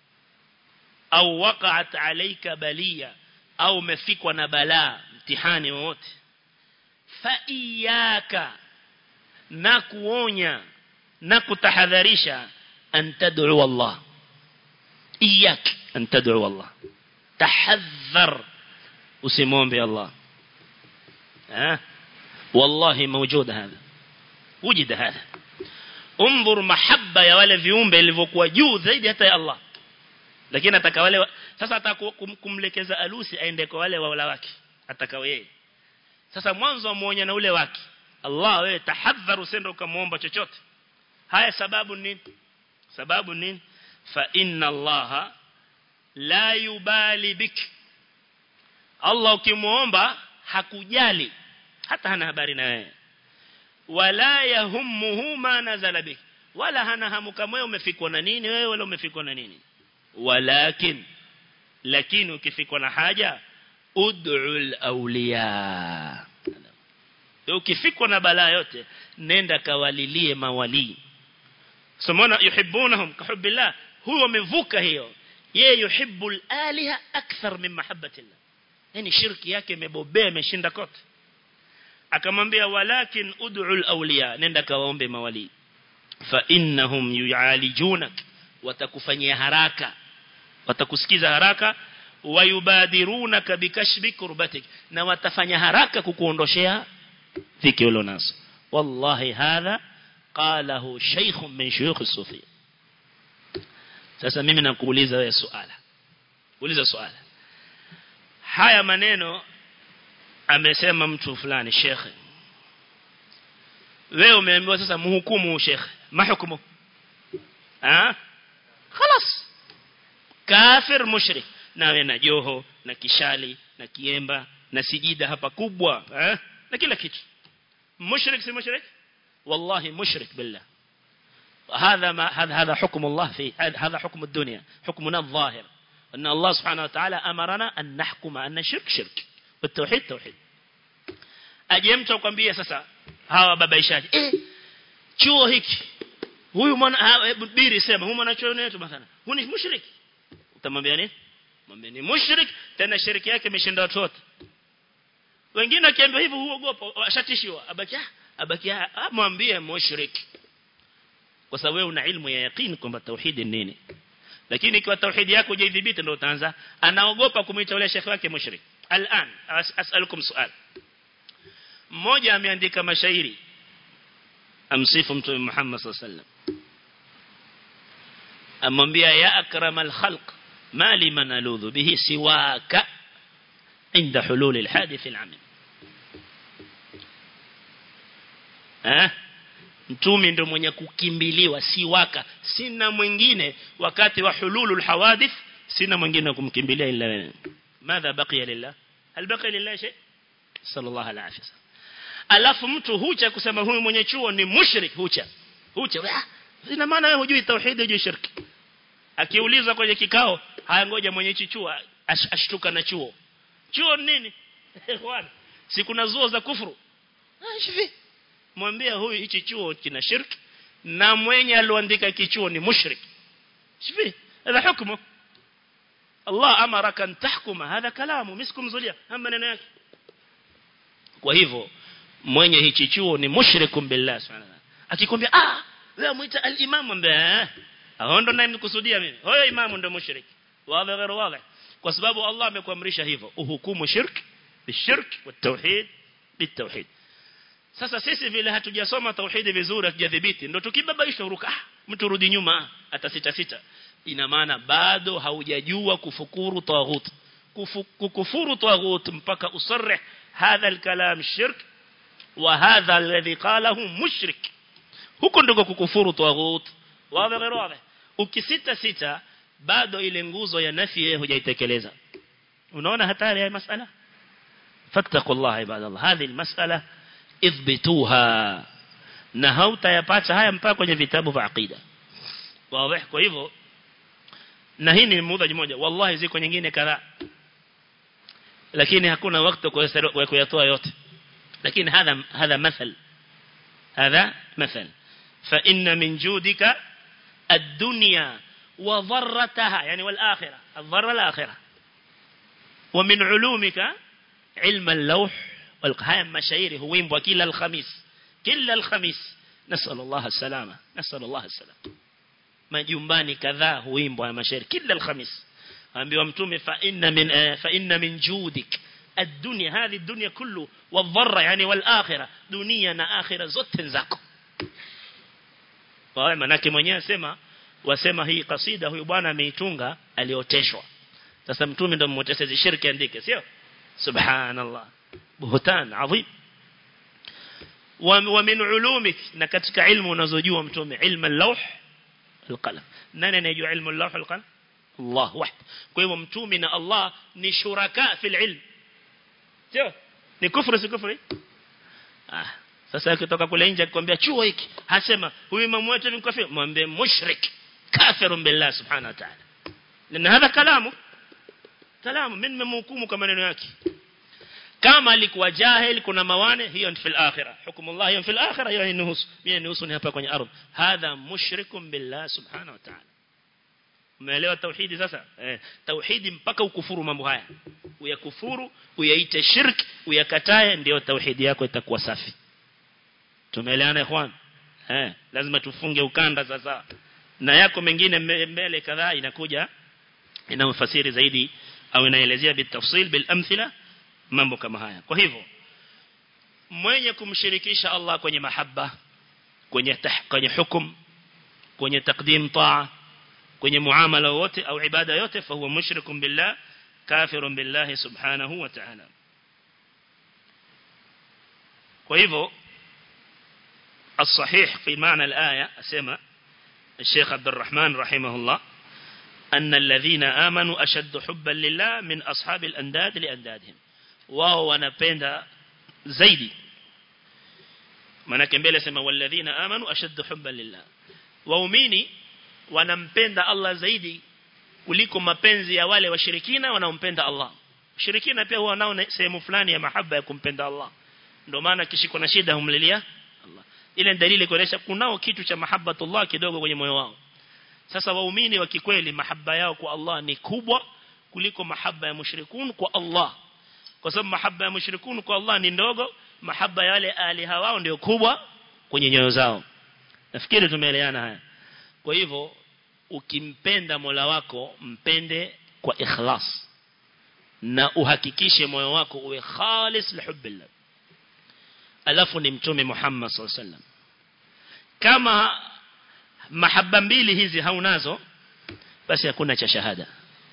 au waqa'at alayka baliya au umefikwa na balaa mtihani wowote fa iyaka na kuonya na kutahadharisha an tad'u Allah iyak an tad'u Allah tahadhar usimwombe Allah ها والله موجود هذا وجد هذا انظر محبة ya wale viumbe ilivyokuwa juu zaidi hata ya Allah lakini ataka wale sasa atakumlekeza alusi aende kwa wale wala wake atakao yeye sasa mwanzo amuonya na ule wake Allah wewe tahadhar usende ukamuomba chochote haya sababu nini sababu nini fa inna Allah la yubali bik Allah ukimuomba hakujali hata hana habari na wewe wala yahummuhu ma nazala bik wala hana hamu kama wewe umefikwa na nini wewe wala umefikwa na nini walakin lakini ukifikwa na haja ud'ul awliya ukifikwa na balaa yote nenda kawalilie mawali somona yuhibbunahum kahubbillah huyo amevuka hiyo yeye yuhibbul aliha akthar min mahabbatillah yani shirki yake imebobea imeshinda kote akamwambia walakin ud'ul awliya nenda kawaombe mawali fa innahum yu'alijunak watakufanyia haraka watakusikiza haraka wayubadirunaka bikashfi kurbatik na watafanya haraka kukuondoshea dhiki ulonazo wallahi hadha qalahu shaykh min shuyukh as-sufiyya sasa mimi nakuuliza wewe swala uliza swala haya maneno amesema mtu fulani shekhe wewe umeambiwa sasa mhukumu shekhe mahukumu ah خلاص kafir mushrik nawe na joho na kishali na kiemba na sijida hapa kubwa eh na kila kitu mushrik si mushrik wallahi mushrik billah هذا ما هذا هذا حكم الله في هذا حكم الدنيا حكمنا الظاهر أن الله سبحانه وتعالى أمرنا أن نحكم أن الشرك شرك والتوحيد توحيد أجمت وكمبيا سسا هوا babaishaji eh chuo hiki huyu mwana biri sema huyu mwana chuo wetu mathalan huyu ni mushrik utamwambia nini mwambie ni mushrik tena shiriki yake imeshinda watu wote wengine akiambiwa hivyo huogopa ashatishiwa abaki abaki mwambie mushrik kwa sababu wewe una ilmu ya yaqeen kwamba tauhid ni nini lakini ikiwa tauhid yako hujaidhibiti ndio utaanza anaogopa kumuita yule shekhi wake mushrik al'an as'alukum su'al mmoja ameandika mashairi amsifu mtume Muhammad sallallahu alaihi wasallam amwambia ya akramal khalq ma liman aludhu bihi siwaka inda hulul alhadith al'amil eh mtume ndio mwenye kukimbiliwa siwaka sina mwingine wakati wa hululul hawadith sina mwingine kumkimbilia ila wewe madha baqiya lillah hal baqiya lillah shay sallallahu alaihi wasallam alafu mtu hucha kusema huyu mwenye chuo ni mushrik hucha hucha ina maana wewe hujui tauhid hujui shirki akiulizwa kwenye kikao haya ngoja mwenye hichi chuo ash, ashtuka na chuo chuo nini bwana si kuna zuo za kufuru shivi mwambie huyu hichi chuo kina shirki na mwenye aliandika kichuo ni mushrik shivi هذا حكمه الله أمرك أن تحكم هذا كلامه مسكم زليا هم maneno yake kwa hivyo mwenye hichi chuo ni mushrikum billah subhanahu akikwambia ah wewe muita al-imam ambaye ndo naye nikusudia mimi huyo imamu ndo mushrik wazi غير واضح kwa sababu Allah amekuamrisha hivyo uhukumu shirk bishirk والتوحيد بالتوحيد sasa sisi vile hatujasoma tauhidi vizuri hatujadhibiti ndo tukibabaisha uruka ah mtu rudi nyuma atasita sita ina maana bado haujajua kufukuru taghut kukufuru taghut mpaka usarrih hadha alkalam shirk wa hadha alladhi qalahu mushrik huko ndiko kukufuru taghut wazi غير واضح ukisita sita bado ile nguzo ya nafi yeye hujaitekeleza unaona hatari ya masala fattaqullaha ibadallah hadhi almas'ala ithbituha na hautayapata haya mpaka kwenye vitabu vya aqida wazi kwa hivyo na hii ni mmoja mmoja wallahi ziko nyingine kadhaa lakini hakuna wakati wa kuyatoa yote lakini hadha hadha mathal hadha mathal fa inna min judika ad-dunya wa dharrataha yani wal akhirah ad-dharra al-akhirah wa min ulumika ilm al-lawh wal qaham mashairi huimbwa kila al-khamis kila al-khamis nasal Allah as-salama nasal Allah as-salama majumbani kadhaa huimbwa mashairi kila al-khamis ambiwa mtume fa inna min fa inna min judik الدنيا هذه الدنيا كله والضرة يعني والآخرة دنيا na akhira zote zako kwa manake mwenyewe asema wasema hii kasida huyu bwana ameitunga alioteshwa sasa mtume ndio mmotesezi shirki andike sio subhanallah buhtan adhim wa min ulumik na katika ilmu unazojua mtume ilmu al-lawh al-qalam nani anayejua ilmu al-lawh al-qalam Allah wahid kwa hivyo mtume na Allah ni shuraka fil ilm sio ni kufuru si kufuru ah sasa ukitoka kule nje akikwambia chuo hiki hasema huyu imamu wetu ni kafir mwambie mushrik kafirun billah subhanahu wa ta'ala lana hadha kalamu kalamu mimi nimemhukumu kwa maneno yake kama alikuwa jahil kuna mawane hiyo ni fil akhirah hukumullah hiyo fil akhirah hiyo ni nusu mimi nusu ni hapa kwenye ardhi hadha mushrikun billah subhanahu wa ta'ala umeelewa tauhidi sasa eh tauhidi mpaka ukufuru mambo haya uyakufuru uyaite shirk uyakatae ndio tauhidi yako itakuwa safi tumeelewana ikhwan eh lazima tufunge ukanda sasa na yako mengine mbele kadhaa inakuja inamfasiri zaidi au inaelezea bitafsil bil amthila mambo kama haya kwa hivyo mwenye kumshirikisha Allah kwenye mahaba kwenye tah, kwenye hukum kwenye takdim taa kwenye muamala wote au ibada yote fa huwa mushrikun billah kafirun billahi subhanahu wa ta'ala kwa hivyo الصحيح في معنى الآية أسمى الشيخ عبد الرحمن رحمه الله أن الذين آمنوا أشد حبا لله من أصحاب الأنداد لأندادهم وهو نبند زيدي manake mbele sema walladhina amanu ashaddu hubban lillah waumini wanampenda Allah zaidi kuliko mapenzi ya wale washirikina wanaompenda Allah washirikina pia huwa nao sehemu fulani ya mahaba ya kumpenda Allah ndio maana kishiko na shida humlilia Allah ile dalili kuonesha kunao kitu cha mahabbatullah kidogo kwenye moyo wao sasa waumini wa kikweli mahaba yao kwa Allah ni kubwa kuliko mahaba ya mushrikun kwa Allah kwa sababu mahaba ya mushrikun kwa Allah ni ndogo mahaba ya wale aliha wao ndio kubwa kwenye nyoyo zao nafikiri tumeelewana haya kwa hivyo ukimpenda Mola wako mpende kwa ikhlas na uhakikishe moyo wako uwe khalis lihubbillah alafu ni mtume Muhammad sallallahu alaihi wasallam kama mahaba mbili hizi haunazo basi hakuna cha shahada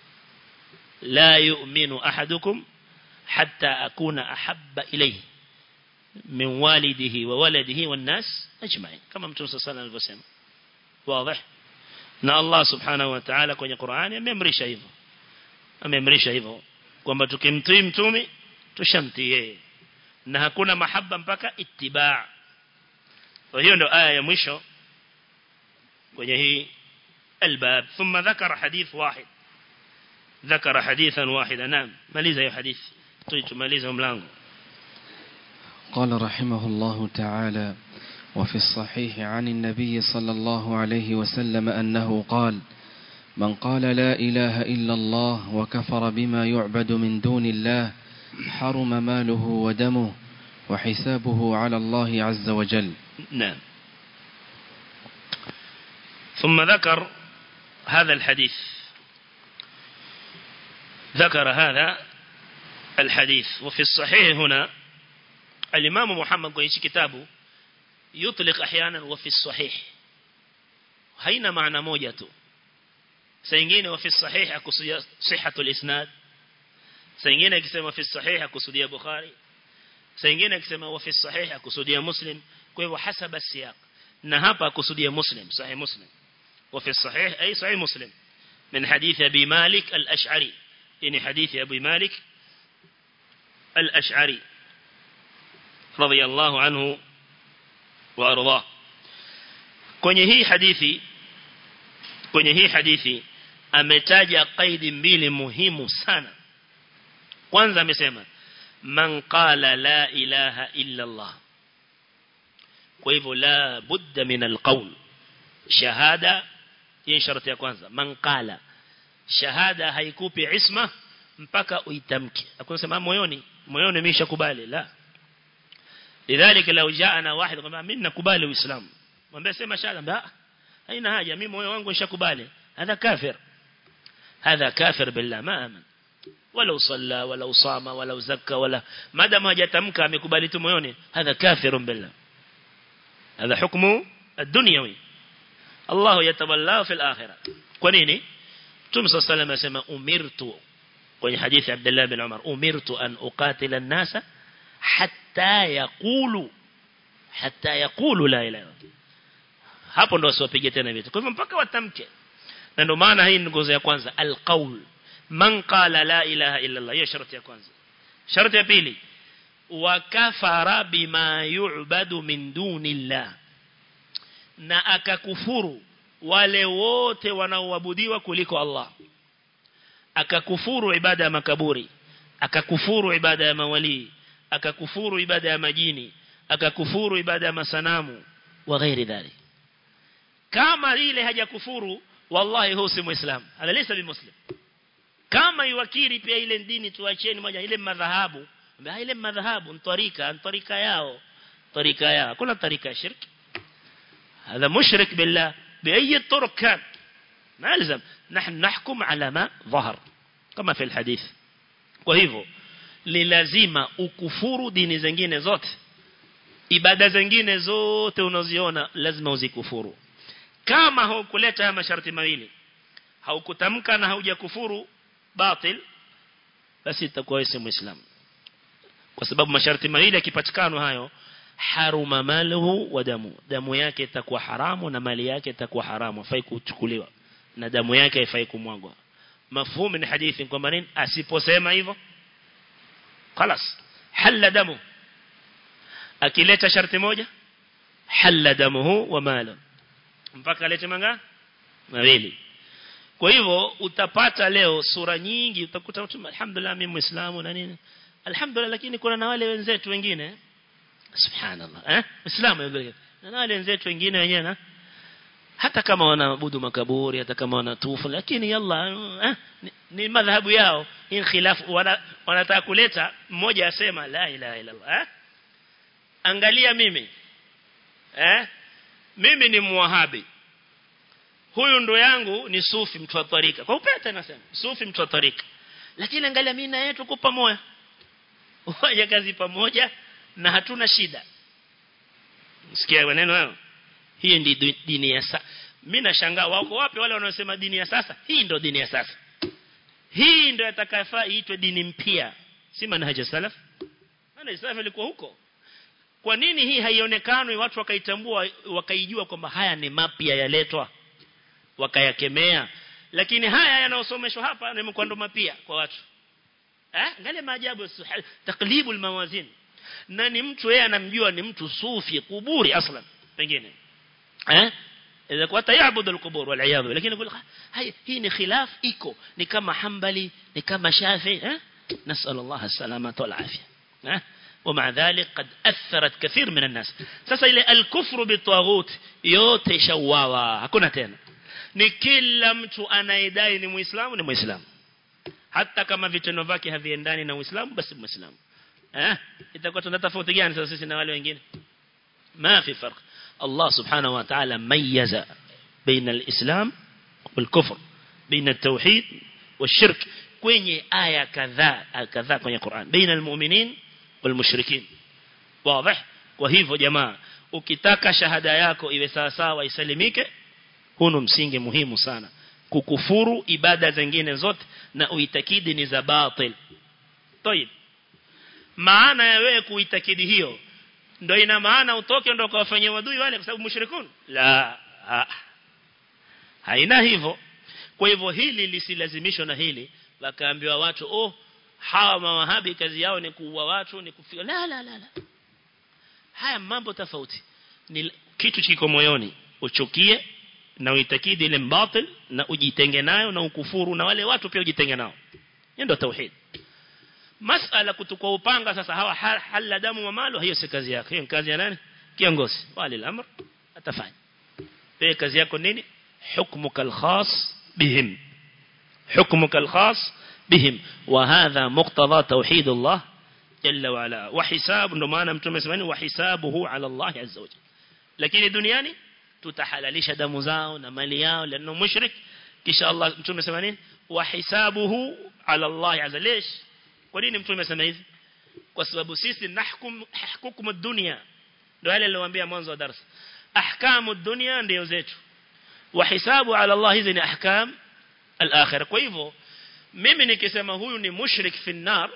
la yu'minu ahadukum hatta akuna ahabba ilayhi min walidihi wa waladihi wan nas ajma'in kama mtume sallallahu alaihi wasallam wazi na Allah subhanahu wa ta'ala kwenye Qur'ani amemrisha hivyo amemrisha hivyo kwamba tukimtii mtume tushamtii yeye na hakuna mahaba mpaka ittiba kwa hiyo ndo aya ya mwisho kwenye hii الباب ثم ذكر حديث واحد ذكر حديثا واحدا نعم ماليزا يا حديث طيب ماليزا ملانغو قال رحمه الله تعالى وفي الصحيح عن النبي صلى الله عليه وسلم أنه قال من قال لا إله إلا الله وكفر بما يعبد من دون الله حرم ماله ودمه وحسابه على الله عز وجل نعم ثم ذكر هذا الحديث ذكر هذا الحديث وفي الصحيح هنا الإمام محمد قيش كتابه يطلق أحيانا وفي الصحيح هين معنى موجته سينجين وفي الصحيح أكسد صحة الإسناد سينجين أكسما في الصحيح أكسد بخاري سينجين أكسما وفي الصحيح أكسد مسلم كيف حسب السياق نهاب أكسد مسلم صحيح مسلم وفي الصحيح أي صحيح مسلم من حديث أبي مالك الأشعري يعني حديث أبي مالك الأشعري رضي الله عنه وأرضاه kwenye hii hadithi kwenye hii hadithi ametaja kaidi mbili muhimu sana kwanza amesema man qala la ilaha illa Allah kwa hivyo la budda min alqawl shahada hii sharti ya kwanza man qala shahada haikupi isma mpaka uitamke akusema moyoni moyoni nimeshakubali la lidhalika law jaana wahid kwamba mimi nakubali uislamu mwambie sema shahada haina haja mimi moyo wangu nishakubali hadha kafir hadha kafir billah ma aman ولو صلى ولو صام ولو زكى ولا ما دام hajatamka amekubali tu moyoni hadha kafirun billah هذا حكم الدنيوي الله يتولى في الآخرة kwa nini Mtume صلى الله عليه وسلم asema umirtu kwenye hadithi Abdullah bin Umar umirtu an uqatila an-nasa hatta yaqulu hatta yaqulu la ilaha hapo ndo wasiwapige tena vitu kwa hivyo mpaka watamke na ndio maana hii ni nguzo ya kwanza alqaul man qala la ilaha illa Allah hiyo sharti ya kwanza sharti ya pili wa kafara bima yu'badu min dunillah na akakufuru wale wote wanaoabudiwa kuliko Allah akakufuru ibada ya makaburi akakufuru ibada ya mawali akakufuru ibada ya majini akakufuru ibada ya masanamu wa ghairi dhalik kama ile hajakufuru wallahi huwa si muislam ala laysa bimuslim kama iwakiri pia ile dini tuacheni moja ile madhahabu ile madhahabu ni tarika ni tarika yao tarika yao kuna tarika shirki هذا مشرك بالله بأي الطرق كان ما يلزم نحن نحكم على ما ظهر كما في الحديث وهيفو للازima ukufuru dini zingine zote ibada zingine zote unaziona lazima uzikufuru kama haukuleta haya masharti mawili haukutamka na haujakufuru batil basi itakuwa wewe si muislamu kwa sababu masharti mawili yakipatikana hayo haruma maluhu wa damu damu yake itakuwa haramu na mali yake itakuwa haramu haifai kuchukuliwa na damu yake haifai kumwagwa mafhumu ni hadithi kwamba nini asiposema hivyo خلاص حل damu akileta sharti moja halla damuhu wa malu mpaka alete manga mawili kwa hivyo utapata leo sura nyingi utakuta mtu alhamdulillah mimi muislamu na nini alhamdulillah lakini kuna na wale wenzetu wengine subhanallah eh muislamu yule na wale wenzetu wengine wenyewe na hata kama wanaabudu makaburi hata kama wanatufu lakini yalla eh, ni, ni madhhabu yao in khilafu wana, wanataka kuleta mmoja asema la ilaha illa Allah eh? angalia mimi eh mimi ni muwahabi huyu ndo yangu ni sufi mtu wa tarika kwa upete nasema sufi mtu wa tarika lakini angalia mimi na yetu kwa pamoja waje kazi pamoja na hatuna shida sikia maneno hayo hii ndi dini ya sasa mimi nashangaa wako wapi wale wanaosema dini ya sasa hii ndo dini ya sasa hii ndo atakayefaa iitwe dini mpya si manhaja salaf maana salaf ilikuwa huko kwa nini hii haionekani watu wakaitambua wakaijua kwamba haya ni mapya yaletwa wakayakemea lakini haya yanayosomeshwa hapa ni mkwando mapya kwa watu eh angalia maajabu taklibul mawazin na ni mtu yeye anamjua ni mtu sufi kuburi aslan pengine eh إذا كنت يعبد القبور والعياذ لكن يقول هاي هي خلاف إيكو ni kama Hanbali ni kama Shafi eh نسأل الله السلامة والعافية eh ومع ذلك قد أثرت كثير من الناس sasa ile الكفر بالطاغوت yote shawawa hakuna tena ni kila mtu anayedai ni muislamu ni muislamu hata kama vitendo vyake haviendani na uislamu basi muislamu eh itakuwa tuna tofauti gani sasa sisi na wale wengine ما في فرق الله سبحانه وتعالى ميز بين الإسلام والكفر بين التوحيد والشرك kwenye aya kadhaa kadhaa kwenye Qur'an baina almu'minin walmushrikin wazi kwa hivyo jamaa ukitaka shahada yako iwe sawa sawa isalimike huno msingi muhimu sana kukufuru ibada zingine zote na uitakidi ni za batil طيب maana ya wewe kuitakidi hiyo ndio ina maana utoke ndio kawafanyia wadui wale kwa sababu mushrikun la ha. haina hivyo kwa hivyo hili lisilazimishwa na hili wakaambiwa watu oh hawa mawahabi kazi yao ni kuua watu ni kufika la la la, la. haya mambo tofauti ni kitu kiko moyoni uchukie na uitakidi ile mbatil na ujitenge nayo na ukufuru na wale watu pia ujitenge nao hiyo ndio tauhid masala kutukua upanga sasa hawa hala damu wa malo hiyo si kazi yake hiyo kazi ya nani kiongozi wali al-amr atafanya wewe kazi yako nini hukmuka al-khas bihim hukmuka al-khas bihim wa hadha muqtada tauhid Allah jalla wa ala wa hisab ndo maana mtume semani wa hisabuhu ala Allah azza wa jalla lakini duniani tutahalalisha damu zao na mali yao lano mushrik kisha Allah mtume sema nini wa hisabuhu ala Allah azza lish kwa nini mtume sema hivi kwa sababu sisi nahkum hukumu dunia ndio yale niliwaambia mwanzo wa darasa ahkamu dunia ndio zetu wa hisabu ala Allah hizi ni ahkam al-akhirah kwa hivyo mimi nikisema huyu ni mushrik fi nar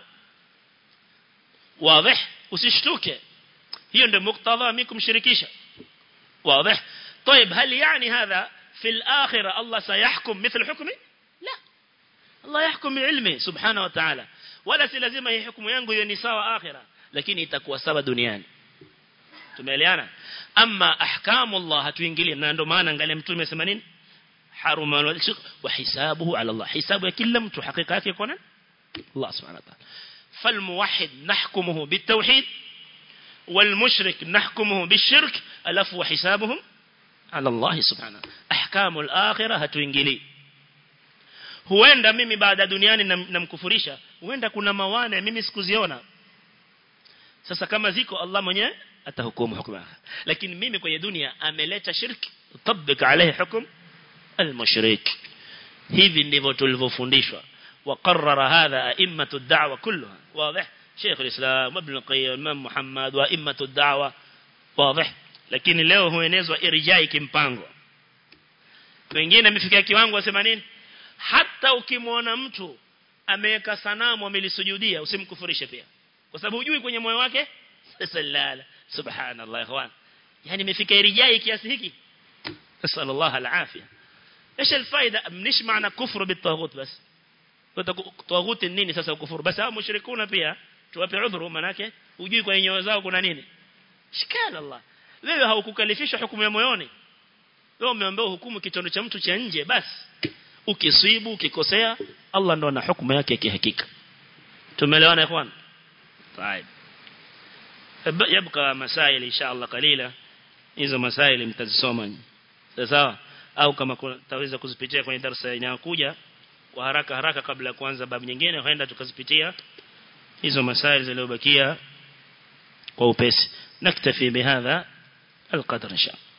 wazi usishtuke hiyo ndio muktadha mimi kumshirikisha واضح طيب هل يعني هذا في الآخرة الله سيحكم مثل حكمه لا الله يحكم بعلمه سبحانه وتعالى ولا سلازم هي حكم yangu hiyo ni sawa akhira lakini itakuwa sawa duniani tumeelewana ama ahkamu Allah hatuingilie na ndio maana angalia mtume amesema nini haruma wa hisabuhu ala Allah hisabu ya kila mtu hakika yake kwa nani Allah subhanahu wa ta'ala فالموحد نحكمه بالتوحيد والمشرك نحكمه بالشرك ألف وحسابهم على الله سبحانه أحكام الآخرة hatuingili huenda mimi baada duniani namkufurisha huenda kuna mawana mimi sikuziona sasa kama ziko Allah mwenyewe atahukumu hukumu lakini mimi kwenye dunia ameleta shirki utabik alayhi hukum almushrik hivi ndivyo tulivyofundishwa وقرر هذا أئمة الدعوة كلها واضح شيخ الإسلام ابن القيم الإمام محمد وأئمة الدعوة واضح lakini leo huenezwa irjai kimpango wengine amefikia kiwango wasema nini hata ukimwona mtu ameweka sanamu amelisujudia usimkufurishe pia kwa sababu hujui kwenye moyo wake sallallahu subhanallah ikhwan yani imefika irjai kiasi hiki sallallahu alafia ايش الفائده مش معنى كفر بالطاغوت بس طاغوت nini sasa kufuru basi hao mushrikuna pia tuwape udhuru manake hujui kwa nyoyo zao kuna nini shikana Allah wewe haukukalifishwa hukumu ya moyoni wewe umeambiwa hukumu kitendo cha mtu cha nje basi ukiswibu ukikosea Allah ndo ana hukumu yake kihakika tumeelewana ikhwan طيب يبقى مسائل ان شاء الله قليله hizo masaili mtazisoma sawa au kama taweza kuzipitia kwenye darasa inayokuja kwa haraka haraka kabla ya kuanza babu nyingine huenda tukazipitia hizo masaili zilizobakia kwa upesi naktafi bihadha القدر إن شاء الله